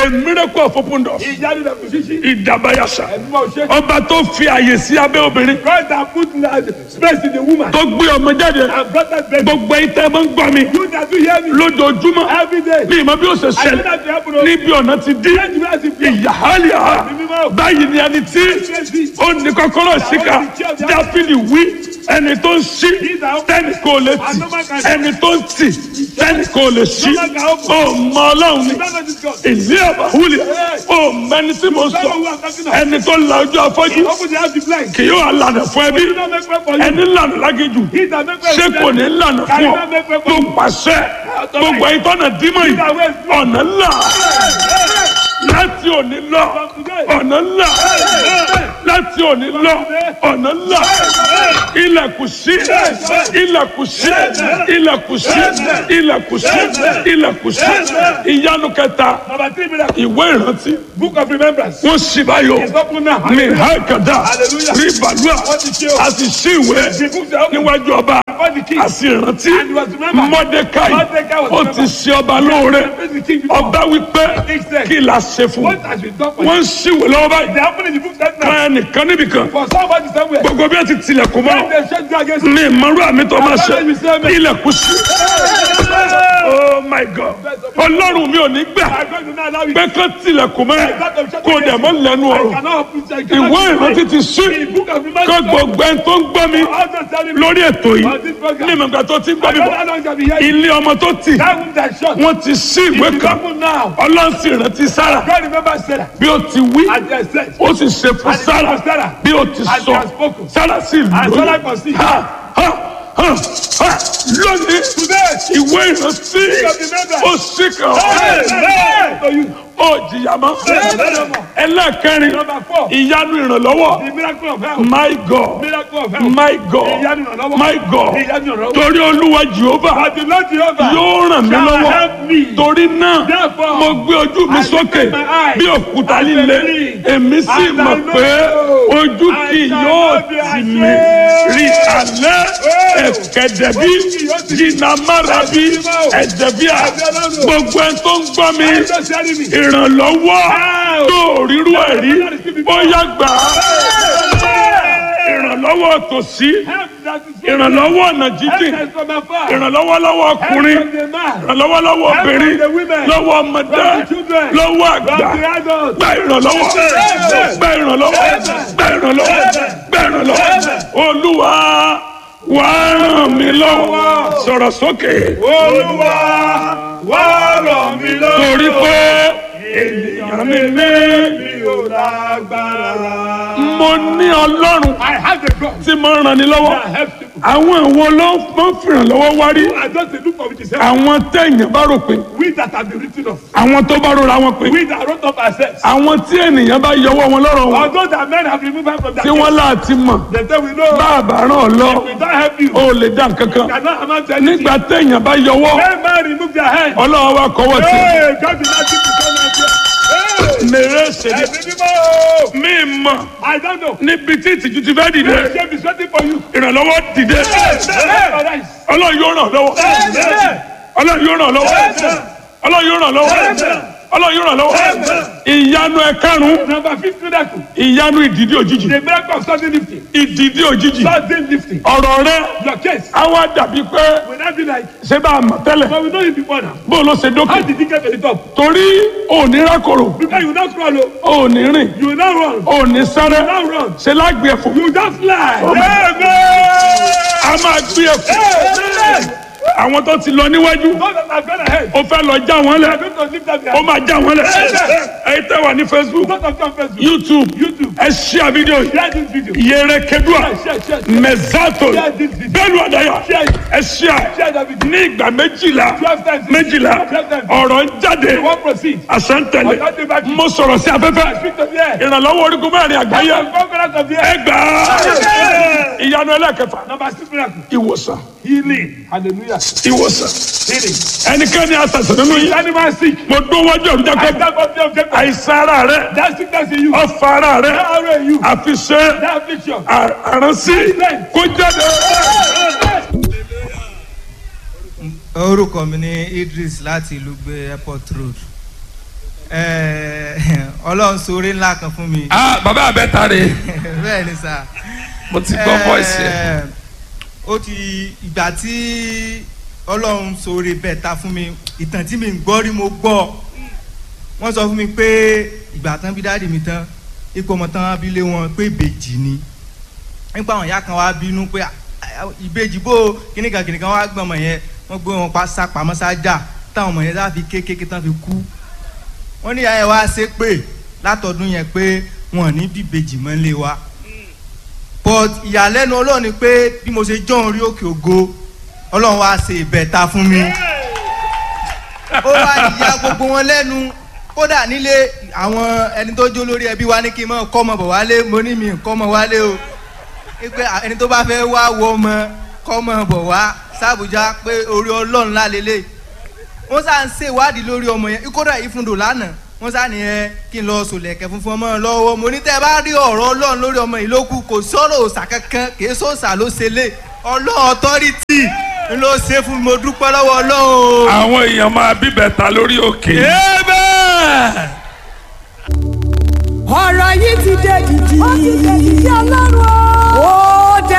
a miracle of open doors ìyanu lè fi ṣíṣí. ìdàbàyàṣà ẹ̀mí máa ṣe. ọba tó fi àyè sí abẹ́ obìnrin God that put la- space in the woman. tó gbé ọmọ jáde and brought that baby. gbogbo ìtẹ́ máa ń gbọ́ mi you that do hear me. lójoojúmọ́ every day. ní ìmọ̀ bí ó ṣe I know ṣẹlẹ̀ that you happen to. níbi ọ̀nà ti dí Let me ask you. ìyàhálìá báyìí ni ẹni tí ó ní kọ́kọ́rọ́ síkà dáfídì wí ẹni tó ń ṣí tẹ́nì kò lè tì ẹni tó ń tì tẹ́nì kò lè ṣí ó mọ ọlọ́run ni Don't know this God. ìlú àbáwúlẹ̀ ó mẹni tí mo sọ ẹni tó la ojú afọ́jú Open the house to blind. kì yóò lànà fún ẹbí He don't make way for you. ẹni lànà lágéjù He that make way ṣé for kò you. ní lànà Can fún he ọ not make way for tó you? pàṣẹ gbogbo ìtọ́nà dímọ̀ yìí ọ̀nà ńlá láti òní lọ ọ̀nà ńlá láti òní lọ ọ̀nà ńlá ilẹ̀kùn sí ilẹ̀kùn sí ilẹ̀kùn sí ilẹ̀kùn sí ilẹ̀kùn sí ìyanu kẹta Number three miracle. ìwé ìrántí Book of remembrance. wọ́n sì báyọ̀ It's open now. ní hákàdá Hallelujah. rí bàlúà Wọ́n ti ṣe o. a sì sí ìwé The books are open. níwájú ọba Before the king. a sì rántí And he was remembered. mọ́dékáì Mordecai was ó ti ṣe ọba lóore Praise the king before. ọba wípé kí la ṣe fún What has been done for you? wọ́n ń ṣìwé lọ́wọ́ báyìí They happen in the book that now. kan ẹnìkan níbìkan For somebody somewhere. gbogbo bí wọ́n ti tilẹ̀kùn mọ́ When they shut you against ní ìmọ̀rú àmì tó máa ṣe ilẹ̀kùn sí oh my god ọlọ́run mi ò ní gbà I'm going to not allow you. pé kán tilẹ̀kùn mọ́ ẹ kó dẹ̀ mọ́ lẹ́nu I ọ̀rọ̀ cannot open I cannot ìwé open ìrántí ti sí The book of kó remembrance. gbogbo ẹni tó ń gbọ́ mi All those telling me. lórí ètò yìí On this program. ní ìmọ̀gbà tó ti ń gbọ́ I mi don't bọ̀ know how long I'll be here. ilé ọmọ tó tì That room that shut. wọ́n ti sí ìwé It's kan open now. ọlọ́run sì rántí sára God remember Sarah. bí ó ti wí And they said. ó sì ṣe fún And it sára was Sarah. bí ó ti And sọ he has spoken. sára sì And Sarah lóyún conceived. Ha, ha, ha, ha. lónìí Today. ìwé ìrántí ó sì kàn Hey, ọ́ hey, to you. ó jìyà mọ́ ẹlẹ́ẹ̀kẹrin Number four. ìyanu ìrànlọ́wọ́ The miracle of health. my god Miracle of health. my god Ìyanu ìrànlọ́wọ́. my god Ìyanu ìrànlọ́wọ́. torí olúwa jehova But the Lord Jehovah yóò ràn mí shall lọ́wọ́ help me. torí náà Therefore, mo gbé ojú mi I sókè lift my eyes bí òkúta and líle believe. èmi sì And I mọ̀ know pé ojú I kì shall yóò not be tì mí ashamed. rí alẹ́ ẹ̀kẹ́dẹ̀bí Ojú kì yóò tì mí. jìnnàmárabi ẹ̀dẹ̀bíà gbogbo ẹni tó ń gbọ́ mi I just hearing me. ìrànlọ́wọ́ tó rírú ẹ̀ rí bóyá gbà á ìrànlọ́wọ́ tòsí Help that is from ìrànlọ́wọ́ ọ̀nà jíjìn Help us from afar. ìrànlọ́wọ́ lọ́wọ́ Help ọkùnrin from the man. ìrànlọ́wọ́ lọ́wọ́ obìnrin from the women. lọ́wọ́ ọmọdé From the children. lọ́wọ́ From àgbà the adults. gba ìrànlọ́wọ́ gba ìrànlọ́wọ́ gba ìrànlọ́wọ́ gba ìrànlọ́wọ́ olúwa wà á ràn mí lọ́wọ́ sọ̀rọ̀ sókè Olúwa wá ràn mí lọ́wọ́. torí pé ènìyàn mi ní mi ò lágbára. mo ní ọlọ́run I have the God tí mo ràn ní lọ́wọ́ that helps people. àwọn ìwo ló ń fìrànlọ́wọ́ wá rí I just dey look for which is help. àwọn téèyàn bá rò pé We that have been written off. àwọn tó bá rora wọn pé We that wrote up ourselves. àwọn tí ènìyàn bá yọwọ́ wọn lọ́rọ̀ wọn Although that men have removed us from that tí wọ́n láti mọ̀ They say we know. bá a bá ràn ọ́ lọ We don't help you. ó lè dá nǹkan kan Cannot amount to anything. nígbà téèyàn bá yọwọ́ When man remove their hand. ọlọ́wọ́ wa kọ́wọ́ tì Hey, God be not keep the son of God. Hey, mèrè ṣèlè ẹ̀mí mímọ́. mí mọ̀ I don't know. níbi tí ìtìjú ti fẹ́ dìde Shame is waiting for you. ìrànlọ́wọ́ dìde Hey, ọlọ́run yóò ràn lọ́wọ́ ọlọ́run yóò ràn lọ́wọ́ ọlọ́run yóò ràn lọ́wọ́ ọlọ́run yóò ràn lọ́wọ́ ìyanu ẹ̀karùn-ún Number fifth miracle. ìyanu ìdìdí òjijì The miracle of sudden lifting. ìdìdí òjijì Sudden lifting. ọ̀rọ̀ rẹ Your case á wá dàbí pé will not be like, ṣé bá a mọ̀ tẹ́lẹ̀ but we know you before now. bó ló ṣe How dókè did you get to the top? torí òní rákòrò Because you not crawl, oh. òní rìn you will not run. òní sáré Now run. ṣe lágbè ẹ̀fọ́ You just fly. Oh my- Amen. a máa gbé ẹ̀fọ́ Amen. àwọn tó ti lọ níwájú Those that have gone ahead. ó fẹ́ lọ já wọn We lẹ̀ are going to lift up ó their máa já wọn lẹ̀ ẹ̀yin tẹ́ wà ní facebook Those of them Facebook. youtube YouTube. ẹ ṣíà fídíò yìí Share this video. yẹrẹ kedua Share, share, share. mẹzato Share this video. bẹ́ẹ̀ni àdáyà Share it. ẹ ṣíà Share that video. ní ìgbà méjìlá Twelve times. méjìlá Twelve times. ọ̀rọ̀ ń jáde You won't proceed. àṣàntẹ̀lẹ̀ Ọ̀gá dé bá kí. mo sọ̀rọ̀ sí afẹ́fẹ́ Speak to the air. ìrànlọ́wọ́ orígun mẹ́rin àgbáyé The conference of the air. ẹgbàá ìyanu ẹlẹ́kẹfà Number six miracle. ìwòsàn Healing. Hallelujah. ìwòsàn Healing. ẹnikẹ́ni àṣàṣàn nínú yìí Animal sick. mo dún wájú ọ̀run I jákè stand up there. Get àìsàn ara rẹ that sickness in you. ọ̀fà ara rẹ That arrow in you. àfiṣe That affliction. àránsí kó jáde. orúkọ mi ní idris láti ìlú gbé airport road ẹ, ọlọ́run ṣoore ńlá kan fún mi ah bàbá abẹ́ta rè bẹ́ẹ̀ ni sà. mo ti gbọ́ voice yẹn. Ẹ, ó ti ìgbà tí ọlọ́run ṣoore bẹ́ẹ̀ ta fún mi ìtàn tí mi ń gbọ́ rí mo gbọ́ wọ́n sọ fún mi pé ìgbà tán bí dáàdì mi tán ipò ọmọ tán abilé wọn pé ìbejì ni nípa àwọn ìyá kan wá bínú pé "Ah, ah, ìbejì bó kíníkan kíníkan wá gbọ́n ọmọ yẹn wọ́n gbé wọn pa sápamọ́ sájà táwọn ọmọ yẹn sá fi kékeré tán fi kú wọ́n ní ìyá yẹn wá ṣe pé látọdún yẹn pé wọn ò ní bíbejì mọ́ lé wa but ìyàlẹ́nu ọlọ́run ni pé bí mo ṣe jọ́ orí òkè ògo ọlọ́run wá ṣe ìbẹ̀ta fún mi ó wá ìyá gbogbo wọn lẹ́nu kódà nílé àwọn ẹni tó jó lórí ẹbí wa ní kí n mọ kọ́mọ bọ̀ wálé mo ní mi kọ́mọ wálé o pé ẹni tó bá fẹ́ wá wọ ọmọ kọ́mọ bọ̀ wá sàbújá pé orí ọlọ́run lálélẹ̀ wọ́n sá ń ṣèwádìí lórí ọmọ yẹn kódà ìfúndò lánàá wọ́n sá nìyẹn kí n lọ sòlẹ̀kẹ̀ funfun ọmọ lọ́wọ́ mo ní tẹ́ ẹ bá rí ọ̀rọ̀ ọlọ́run lórí ọmọ yìí ló kù kò sọ̀rọ̀ òòsà kankan kì í sọ̀sà ló ṣe lé ọlọ́run ọ̀tọ́rìtì ń ló ṣe fún mi mo dúpẹ́ lọ́wọ́ ọlọ́run o. àwọn èèyàn máa bíbẹ̀ta lórí òkè. ọ̀rọ̀ yìí ti dé dìdì. ó ti dé dìdì ọlọ́run